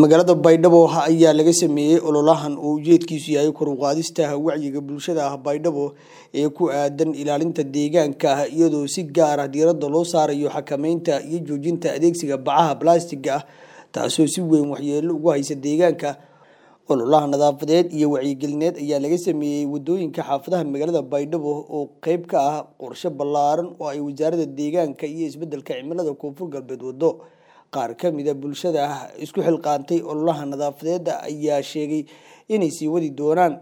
magaalada baydhabo ayaa laga sameeyey ololahan oo ujeedkiisu yahay kor u qaadista wacyiga bulshada ah baydhabo ee ku aadan ilaalinta deegaanka ah iyadoo si gaar ah diiradda loo saarayo xakameynta iyo joojinta adeegsiga bacaha balastiga ah taasoo si weyn waxyeelo ugu haysa deegaanka ololaha nadaafadeed iyo wacyigelineed ayaa laga sameeyey wadooyinka xaafadaha magaalada baydhabo oo qeyb ka ah qorshe ballaaran oo ay wasaaradda deegaanka iyo isbedelka cimilada koonfur galbeed wado qaar ka mida bulshada isku xilqaantay ololaha nadaafadeeda ayaa sheegay inay sii wadi doonaan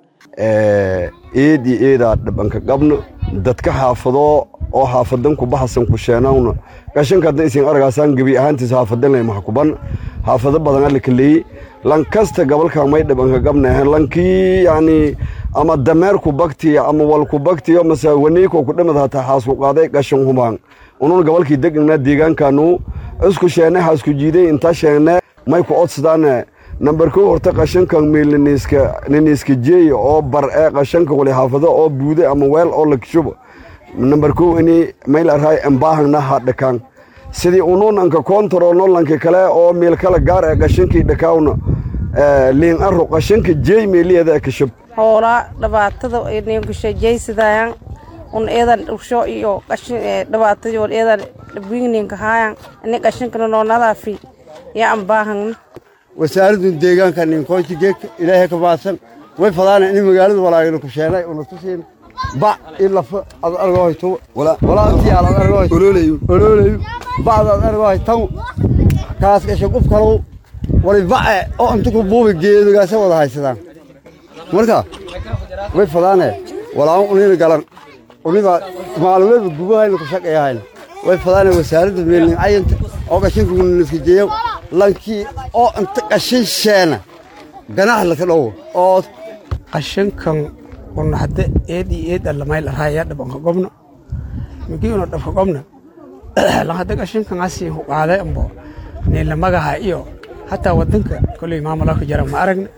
eed iyo eedaa dhabanka qabno dadka xaafado oo xaafadan ku baxasan ku sheenawna gashankaadna isin argaasaan gebi ahaantiis xaafadan lay maxkuban xaafado badan alla kaleeyey lan kasta gabalka may dhabanka qabnahen lankii yani ama dameerku baktiya ama walku baktiyo mase waniiko ku dhamad hataa xaasku qaaday gashan hubaan unun gabalkii degnaa deegaankaanu isku sheene xaasku jiiday inta sheene may ku odsadaane nambar kow horta qashankan meel niniiska jeey oo bar ee qashanka wali xaafado oo buude ama weel oo lakshubo nambar kow ini mayl arhay embaahangna ha dhakaan sidii ununanka kontarolno lanki kale oo meel kale gaar ee qashankii dhakaawna liin aro qashanka jeey meeliyada ee kashub hoolaa dhibaatada ninkushajaysidaayan un eedan dhugsho iyo dhibaatadii un eedan dhibwigninka haayan ini qashankana noo nadaafi yaa ambaahangna wasaaradun deegaanka ninkoonti geedka ilaahay ka baadsan way fadaana in magaalada walaagana ku sheenay una tusiin bac in lafa ad argo hayto walaaltii aad argo hayto ololayu ololayu bacda ad argo haytan kaas gasha qof kalow wali bace oo inta ku buubi geedogaasa wada haysadaan marka way fadaane walaawan unina galan uniba maalmeedba gubahayna ku shaqeeyahayna way fadaane wasaaradda meelnin cayanta oo qashinka uniniska jeeyo lankii oo inta qashin sheena ganax laka dhowo oo qashinkan un hadda eed iyo eed allamayl arhaya dhabanka gobno migii una dhabka gobna lan hadda qashinkan asii huqaaday ambo niilamagaha iyo hataa wadanka koley maamulaka jara ma aragna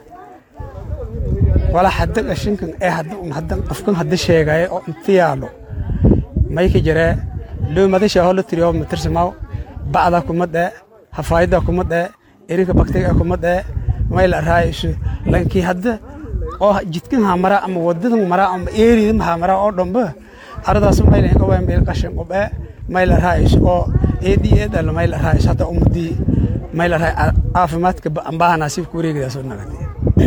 wala hadda qashinkan ee hadda un hadda qofkan hadda sheegaya oo inta yaalo mayka jaree loo madasha hola tiriyo matirsamaaw bacda kuma dhee hafaayada kuma dhee erinka baktiga kuma dhee mayl arhaayayso lankii hadda oo jidkan hamara ama wadadan mara ama eeridan hamara oo dhamba aradaas mayl ka waan meel qashin qobee mayl arhaayayso oo eedi eed alla mayl arhaayayso hadda ummadii mayl arhaay caafimaadka ambaha nasiib ku wareegadaas oo nagatay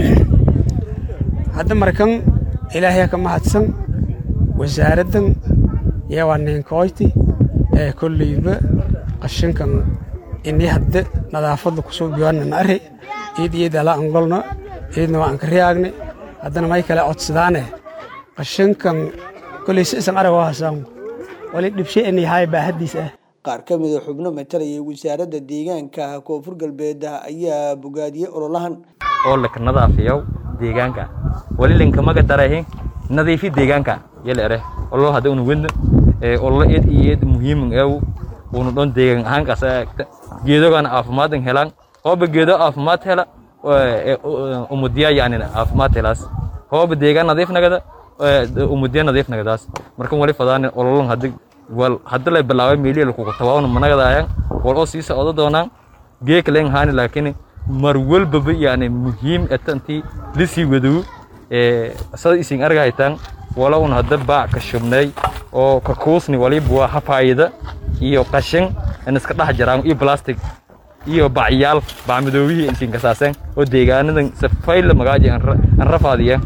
hadda markan ilaahay ka mahadsan wasaaraddan yaa waa ninkoyti ee kolleyba qashinkan ini hadda nadaafadda kusoo biyoanana arre eed eed ala angolno eedna waa anka riyaagne haddana may kale codsadaane qashinkan kolley si isan arag oo hasaan wali dhibshe inay haay baahadiis ah qaar ka mida xubno matalaya wasaaradda deegaanka koonfur galbeed ayaa bogaadiyey ololahan oo laka nadaafiyow deegaanka wali linkamaga darahe nadiifi deegaanka yala ere ololo hadda una wedna ololo eed iyo eed muhiiman eew una dhon deegaan ahaan kasa geedogan caafimaadin helaan hooba geedo caafimaad hela umudiya yani caafimaad helaas hooba deegaan nadiif nagada umudiya nadiif nagadaas markan wali fadaan ololon hadda wal hadda lay bilaabay meeliya lakugu tabaawna managadaayaan wal oo sii socdo doonaan geeka leen haani laakiin mar walbaba yani muhiim etantii lisii wadow sada isin arga haytaan wala un hadda baac ka shubnay oo ka kuusni waliba waa hafaayada iyo qashin in iska dhex jiraan iyo plastic iyo bacyaal bacmadoobihii intiin kasaaseen oo deegaanadan safayla magaaji aan rafaadiya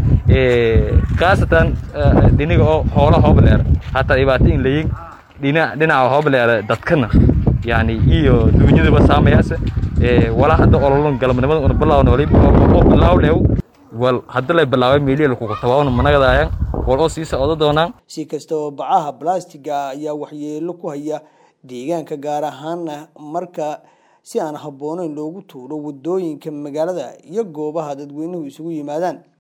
khaasatan dhiniga oo hoola hoobleer hataa dhibaato in layin dhinaca hoobleer dadkana yani iyo duunyadaba saamayaase wala hadda ololon galabnimada una bilaawna waliba oo bilaawleew wal hadda lay bilaabay meeliya lakugu tabaawna managadaayaan wal oo sii socdo doonaan si kastaba bacaha balastiga ayaa waxyeelo ku haya deegaanka gaar ahaana marka si aan habboonayn loogu tuuro wadooyinka magaalada iyo goobaha dadweynuhu isugu yimaadaan